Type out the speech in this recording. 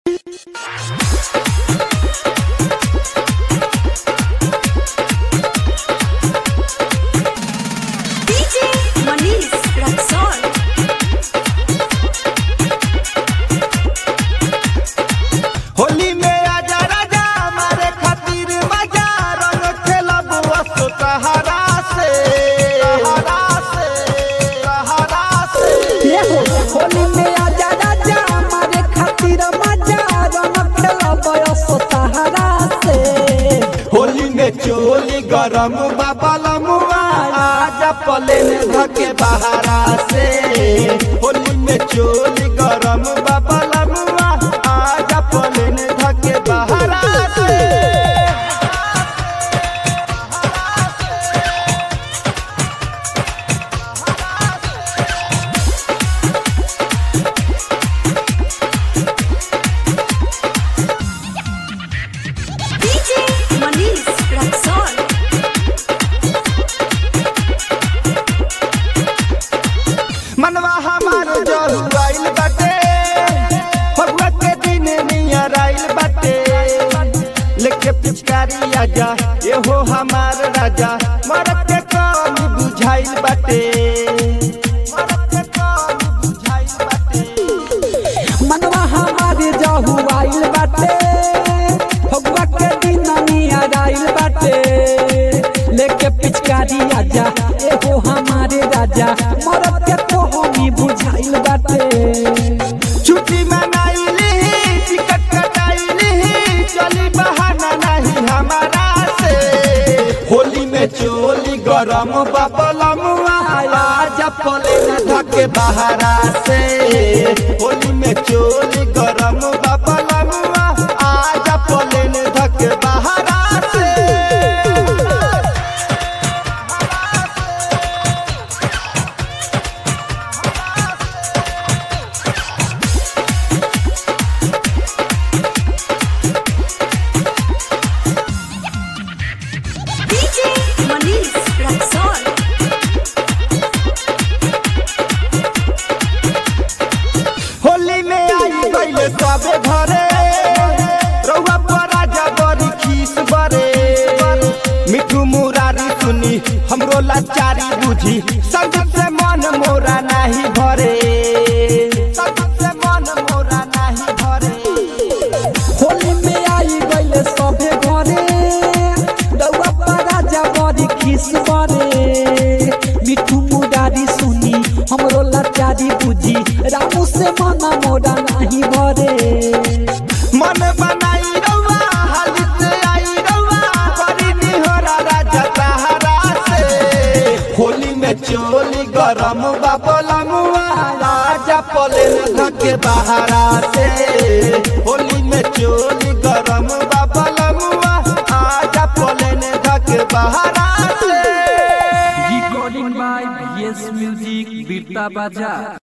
DJ Manish Raxon. Holi में आजा राजा हमारे खातिर मजा रंग खेलब असो सहारा से सहारा से सहारा से ये हो होली में आजा राजा हमारे खातिर मजा रंग खेला बयस सहारा से होली में चोली गरम बाबलमुआ आजा पलेन धके बहारा से होली में चोली गरम बाबलमुआ आजा पलेन धके बहारा से DJ Manish Raxon. मनवा हमार जहुआइल बाटे फगुआ के दिन नियर आइल बाटे लेके पिचकारी आजा ये हो हमार राजा मरद के कमी बुझाइल बाटे मरद के कमी बुझाइल बाटे मनवा हमारे जहु आइल बाटे फगुआ के दिन नियर आइल बाटे लेके पिचकारी आजा ए हो हमारे राजा मरद के तो हमी बुझाइल बाटे छुट्टी मनाइली टिकट कटाइली चली बहाना नहीं हमारा से होली में चोली गरम बबलमुआ आजा पले न धके बहारा से होली में चोली गरम बबलमुआ आजा पले न धके बहारा से DJ Manish Raxon. होली में आई गईले सबे घरे रउआ पर राजा बड़ी खीस बरे मिठू मुरारी सुनी हमरो लाचारी बुझी संगत से मन मोरा नहीं भरे संगत से मन मोरा नहीं भरे होली में आई गईले सभे घरे दौआ पर राजा बड़ी खिस बरे मिठू मुरारी सुनी हमरो लाचारी बुझी रामू से मना मोरा नहीं भरे मन बनाई रउआ हाली से आई रउआ बड़ी निहोरा राजा सहारा से होली में चोली गरम बाबलमुआ राजा पले धके बहारा से होली में चोली गरम बाबलमुआ आजा पले धके बहारा से recording by VS Music Birta Baja